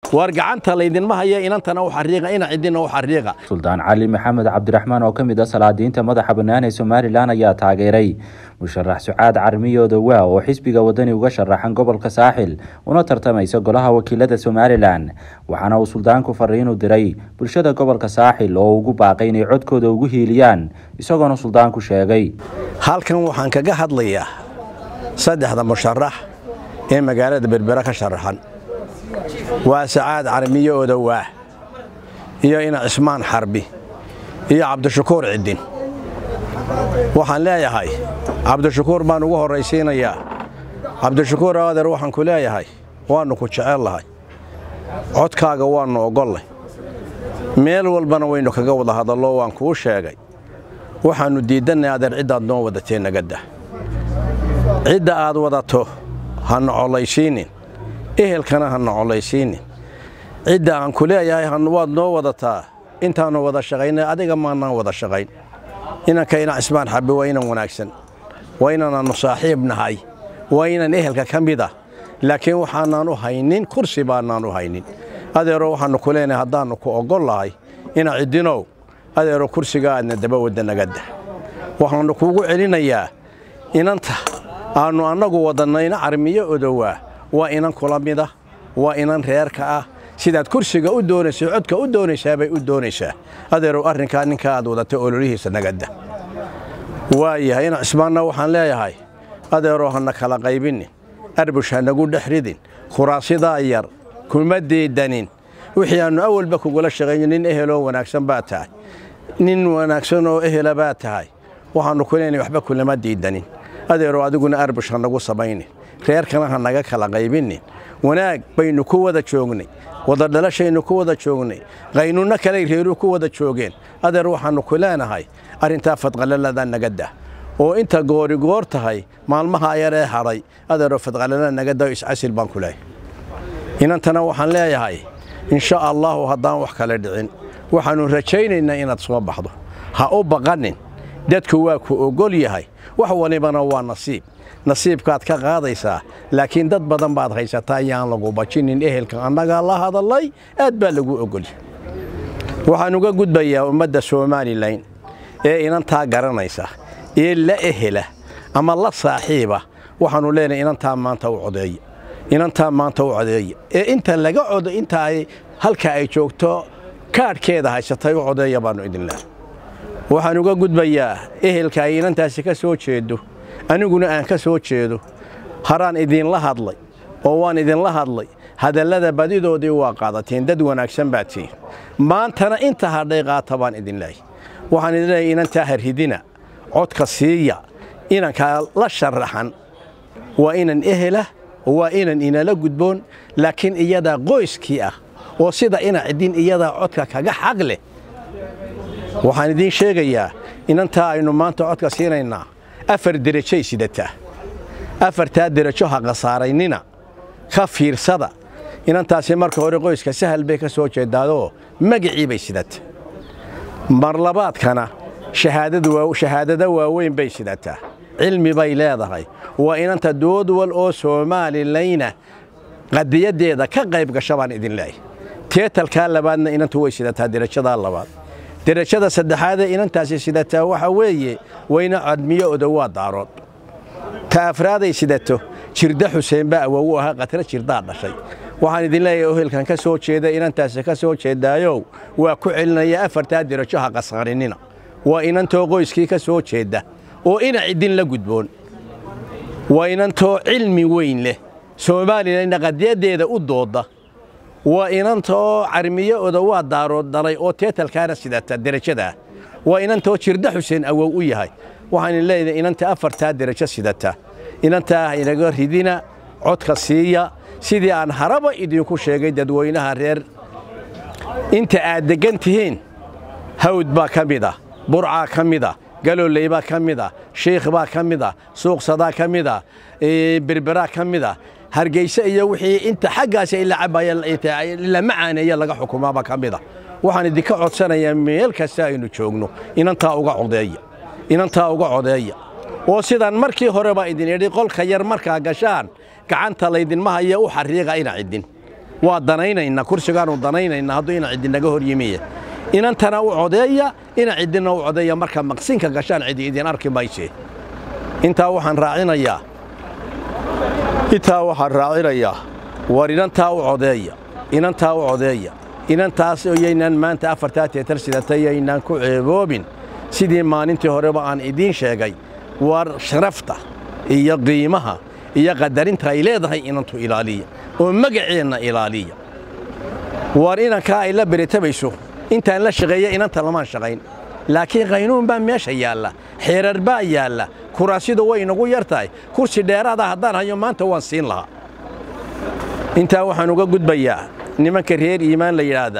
war gacanta laydinma haya inantana u xariiqa ina cidina u xariiqa suldaan cali maxamed cabdiraxmaan oo ka mid ah salaadiinta madaxa bannaan ee somalilan ayaa taageeray musharax sucaad carmiyooda waa oo xisbiga wadani uga sharaxan gobolka saaxil una tartamaysa golaha wakiilada somalilan waxaana uu suldaanku fariin u diray bulshada gobolka saaxil oo ugu baaqay inay codkooda ugu hiiliyaan isagoona suldaanku sheegay halkan waxaan kaga hadlayaa saddexda musharax ee magaalada berbera ka sharaxan waa sacaad carmiyo odowaah iyo ina cismaan xarbi iyo cabdishakuur ciddin waxaan leeyahay cabdishakuur baan ugu horraysiinayaa cabdishakuur adeer waxaan ku leeyahay waannu ku jecel lahay codkaaga waannu ogollay meel walbana waynu kaga wada hadallo waan kuu sheegay waxaannu diiddannay adeer ciddaad noo wadatee nagadda cidda aad wadato ha nocolaysiinin ehelkana ha nocolaysiinin cidda aan ku leeyahay waad noo wadataa intaannu wada shaqaynay adiga maannaan wada shaqayn inanka ina cismaan xabbi waa inan wanaagsan waa inaanannu saaxiib nahay waa inan ehelka ka mida laakiin waxaanaan u haynin kursi baanaan u haynin adeero waxaannu ku leenahay haddaannu ku oggol lahay ina ciddinow adeero kursiga aadna daba wadda nagadda waxaannu kuugu celinayaa inanta aannu annagu wadannayna carmiyo odowaa waa inan kula mida waa inan reerka ah sidaad kursiga u doonaysa codka u doonaysaa bay u doonaysaa adeerow arrinkaa ninka aad wadatay ololihiisa nagadda waayahay ina cismaanna waxaan leeyahay adeeroo hana kala qaybinin arbush ha nagu dhex ridin khuraasidaa yar kuma diidanin wixii aannu awalba kugula shaqayno nin eheloo wanaagsan baa tahay nin wanaagsan oo ehela baa tahay waxaannu ku leenahay waxba kulama diidanin adeeroo adiguna arbush ha nagu samaynin reerkana ha naga kala qaybinin wanaag baynu ku wada joognay wada dhalashaynu ku wada joognay qaynunno kaley reeruu ku wada joogeen adeer waxaannu ku leenahay arrintaa fadqalalada nagadda oo inta goorigoor tahay maalmaha yaree hadhay adeeroo fadqalala nagadda iscasil baan ku leeyahay inantana waxaan leeyahay insha allaahu haddaan wax kale dhicin waxaannu rajaynaynaa inaad soo baxdo ha u baqanin dadku waa ku ogol yahay wax walibana waa nasiib nasiibkaad ka qaadaysaa laakiin dad badan baad haysataa yaan lagu bajinin ehelka annagaa la hadallay aad baa lagu ogolya waxaan uga gudbayaa ummadda somalilan ee inantaa garanaysa ee la ehela ama la saaxiiba waxaannu leenahay inantaa maanta u codeeya inantaa maanta u codeeya ee inta laga codo inta ay halka ay joogto kaadhkeeda haysatay u codeeya baannu idin leehay waxaan uga gudbayaa ehelka ay inantaasi ka soo jeedo aniguna aan ka soo jeedo haraan idinla hadlay oo waan idinla hadlay hadallada badidoodii waa qaadateen dad wanaagsan baad tihiin maantana inta hadhay qaata baan idin leehay waxaan idin leeyahay inantaa harridina codka siiya inankaa la sharaxan waa inan ehela waa inan inala gudboon laakiin iyadaa qoyskii ah oo sida ina ciddin iyadaa codka kaga xaq leh waxaan idiin sheegayaa inantaa aynu maanta codka siinaynaa afar derajay sidataa afartaa derajo ha khasaaraynina ka fiirsada inantaasi marka hore qoyska sahal bay ka soo jeedaadoo magacii bay sidata marlabaadkana shahaadada waaweyn bay sidataa cilmi bay leedahay waa inanta doodwal oo soomalilayna qadiyaddeeda ka qayb gasha baan idin leeyahy teetalkaa labaadna inantu way sidataa derajadaa labaad derajada saddexaadee inantaasi sidataa waxa weeye wayna cadmiyo odowaa daarood ta afraaday sidato jirda xuseen baa awow u ahaa qatra jirdaa dhashay waxaan idin leeyahay ohelkan ka soo jeeda inantaasi ka soo jeedaayow waa ku celinaya afartaa derajo ha qasaarinina waa inantoo qoyskii ka soo jeedda oo ina ciddin la gudboon waa inantoo cilmi weyn leh soomaalilana qadiyaddeeda u doodda waa inantoo carmiyo odowaa daarood dhalay oo teetalkaana sidata derajadaa waa inantoo jirda xuseen awow u yahay waxaan leedahay inanta afartaa derajo sidata inantaa inaga ridina codka siiya sidii aan haraba idinku sheegay dadweynaha reer inta aad deggan tihiin hawd baa ka mid ah burcaa ka mid ah galooley baa ka mid ah shiikh baa ka mid ah suuqsadaa ka mid ah berberaa ka mid ah hargeyse iyo wixii inta xaggaas ila cabaya ila macaaneeya laga xukumaaba ka mid ah waxaan idinka codsanayaa meel kasta aynu joogno inantaa uga codeeya inantaa uga codeeya oo sidaan markii horeba idin idhi qolka yar markaa gashaan gacanta laydinma haya u xariiqa ina ciddin waa danaynaynaa kursigaanu danaynaynaa hadduu ina ciddi naga hor yimiye inantana u codeeya ina ciddina u codeeya marka maqsinka gashaan cidi idin arki mayse intaa waxaan raacinayaa intaa waxaan raacinayaa war inantaa u codeeya inantaa u codeeya inantaas yaynaan maanta afartaa teetar sidatay yaynaan ku ceeboobin sidii maalintii horeba aan idiin sheegay war sharafta iyo qiimaha iyo qadarinta ay leedahay inantu ilaaliya oo magaceenna ilaaliya war inankaa ay la beritabayso intaan la shaqeeya inanta lamaan shaqayn laakiin qaynuun baa meesha yaalla xeerar baa yaalla kuraasidu way inagu yar tahay kursi dheeraada haddaan hayo maanta waan siin lahaa intaa waxaan uga gudbayaa nimanka reer iimaan la yidhaahda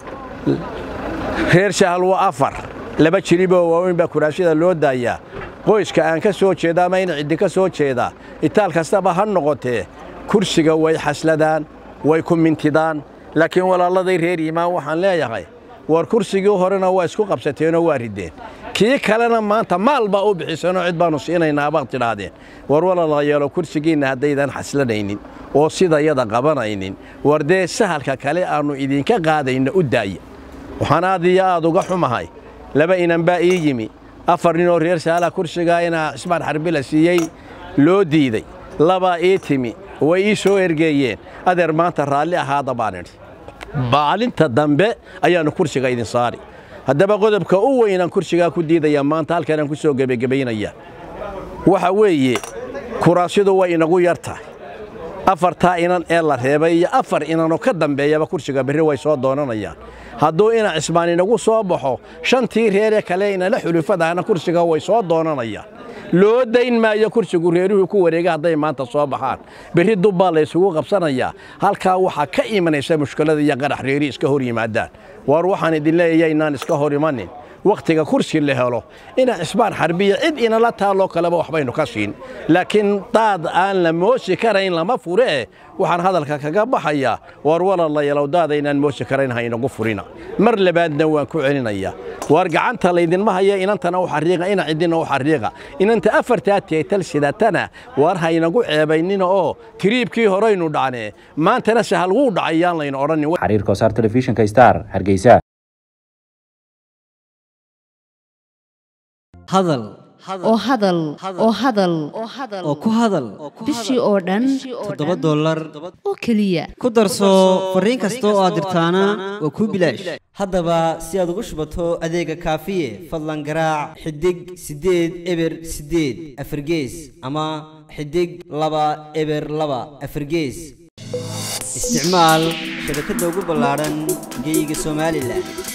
reer shahal waa afar laba jiriboo waaweyn baa kuraasida loo daayaa qoyska aan ka soo jeeda ama ina ciddi ka soo jeedaa itaal kastaba ha noqotee kursiga way xasladaan way ku mintidaan laakiin walaalladay reer iimaan waxaan leeyahay war kursigii horena waa isku qabsateenoo waa riddeen kii kalena maanta maal baa u bixisanoo cid baannu siinaynaa baad tidhaahdeen war walaalayaalo kursigiinna haddaydan xaslanaynin oo sidayada qabanaynin war dee sahalka kale aannu idinka qaadayna u daaya waxaan aad iyo aad uga xumahay laba inan baa ii yimi afar ninoo reer saalaha kursigaa inaa cismaan xarbi la siiyey loo diiday labaa ii timi way ii soo ergeeyeen adeer maanta raalli ahaada baan idhi maalinta dambe ayaannu kursiga idin saari haddaba qodobka u weynaan kursigaa ku diidaya maanta halkanaan ku soo gebagebaynaya waxa weeye kuraasidu way inagu yar tahay afartaa inan ee la reebay iyo afar inanoo ka dambeeyaba kursiga berri way soo doonanayaan hadduu ina cismaan inagu soo baxo shantii reeree kale inala xulufadahana kursiga way soo doonanayaan loo dayn maayo kursigu reeruhuu ku wareega hadday maanta soo baxaan berri dubbaa la ysugu qabsanayaa halkaa waxaa ka imanaysa mushkilada iyo qarax reeri iska hor yimaadaan waar waxaan idin leeyahay inaan iska hor imanin wakhtiga kursi la helo ina cisbaan xarbiya cid inala taaloo kaleba waxbaynu ka siin laakiin daad aan la moosi karayn lama fure eh waxaan hadalka kaga baxayaa waar walaalayaalow daadaynaan moosi karayn ha inagu furina mar labaadna waan ku celinayaa waar gacanta laydinma haya inantana u xariiqa ina ciddina u xariiqa inanta afartaa teetal sidatana waar ha inagu ceebaynina oo tiriibkii horaynu dhacnee maantana sahal wuu dhacayaan layna odhanin xariir kosaar telefishinka star hargeysa hadal oo hadal oo hadal oo ku hadal bishii oo dhan toddoba dollar oo keliya ku darso fariin kasta oo aad dirtaana waa kuu bilaash haddaba si aad ugu shubato adeega kaafiye fadlan garaac xidig siddeed eber siddeed afargees ama xidig laba eber laba afargees isticmaal shabakadda ugu ballaadhan geeyiga somalilan